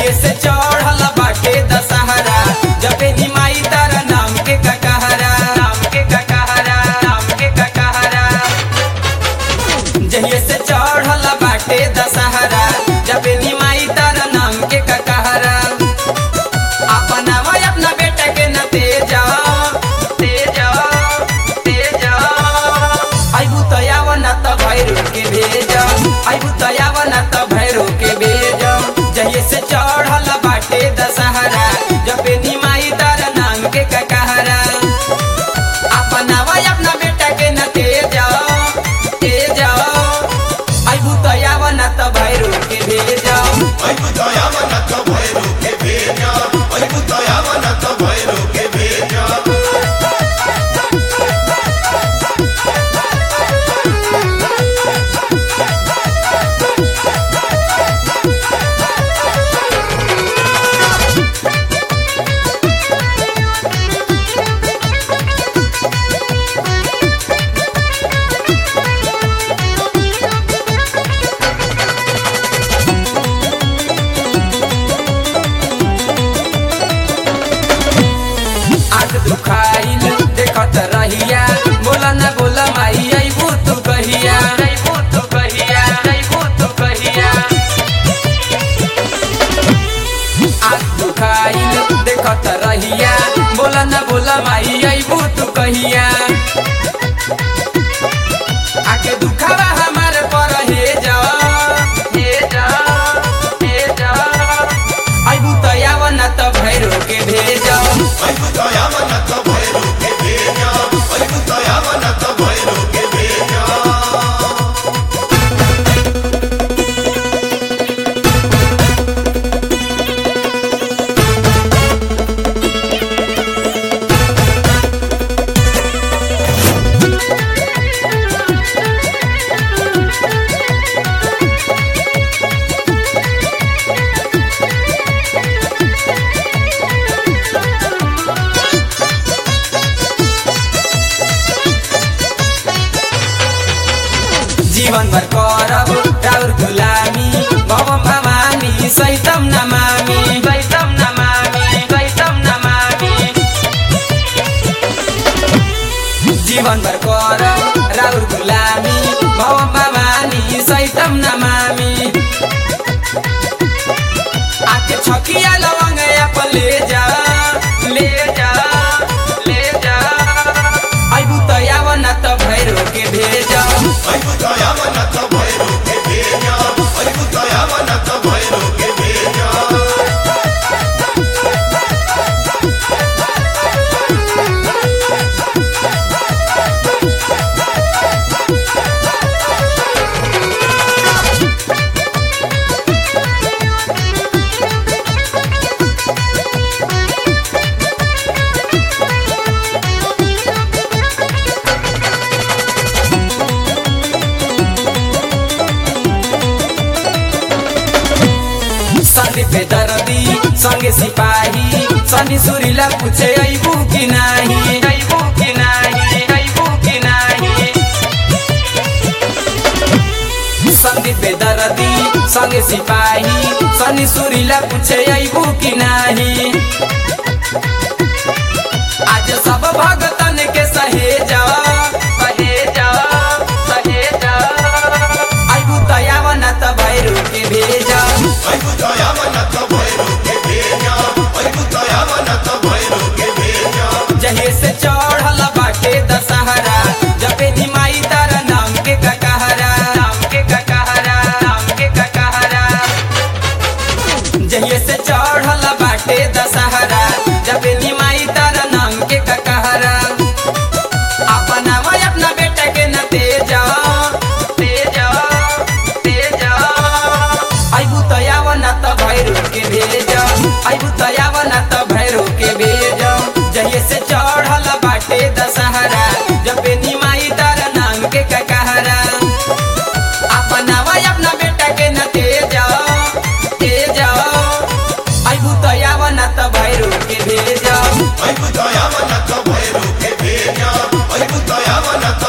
जहिए से चढ़ल बाटे दशहरा जबे निमाई तारा नाम के ककहरा नाम के ककहरा नाम के ककहरा जहिए से चढ़ल बाटे दशहरा जबे निमाई तारा नाम के ककहरा अपना भाई अपना बेटा के न तेज तेज तेज आइबू तो आव न त भैरो के भेज आइबू तो आव न त भैरो के भेज जहिए से चढ़ल बाटे दशहरा जबे निमाई तार नाम के ककहरा अपना भाई अपना बेटा के न तेज तेज आइबू तो आव न त भैरो के भेज Ay, puta, ya van a to bueno, que bella. Ay, puta, ya van a to bueno, que bella. आग दुखाइल देखत रहिया बोला न बोला माई अइबू तू कहिया अइबू तू कहिया अइबू तू कहिया आग दुखाइल देखत रहिया बोला न बोला माई अइबू तू कहिया आके दुखावा हमार पर हे जा हे जा हे जा अइबू त आव न त भैरो के भेजा Ay, puta, ya van a to bueno, que bella. Ay, puta, ya van a to bueno, que bella. जीवन भर करब राउर गुलामी भवम भवानी सैतम नमामी सैतम नमामी सैतम नमामी जीवन भर करब राउर गुलामी भवम भवानी सैतम नमामी आके छकिया लवंग अपन ले जा ले जा ले जा अइबू त आव न त भैरो के भेजा Ay, puta, ya van a to bueno, que bella. Ay, puta, ya van a to bueno, que bella. Sandeep पे दर्दी संगे सिपाही सनी सुरीला पूछे अइबू कि नाही अइबू कि नाही अइबू कि नाही संदीप पे दर्दी संगे सिपाही सनी सुरीला पूछे अइबू कि नाही आज सब भगतन के सहेजा सहेजा सहेजा अइबू तयाव न त भैरू के भेजा Ay, puta, ya van a to bueno, que bella. Ay, puta, ya van a to bueno, que bella. जहिए से चढ़ल बाटे दशहरा जबे निमाई तारा नाम के ककहरा नाम के ककहरा नाम के ककहरा जहिए से चढ़ल बाटे दशहरा जबे निमाई तारा नाम के ककहरा अपना भाई अपना बेटा के न तेज तेज तेज अइबू त आव न त भैरो के भेज अइबू त आव न त भैरो के भेज जहिए से चढ़ल बाटे दशहरा जबे निमाई तारा नाम के ककहरा अपना भाई अपना बेटा के न तेज तेज अइबू त आव न त भैरो के भेज Ay, puta, ya van a to bueno, que bella. Ay, puta, ya van a to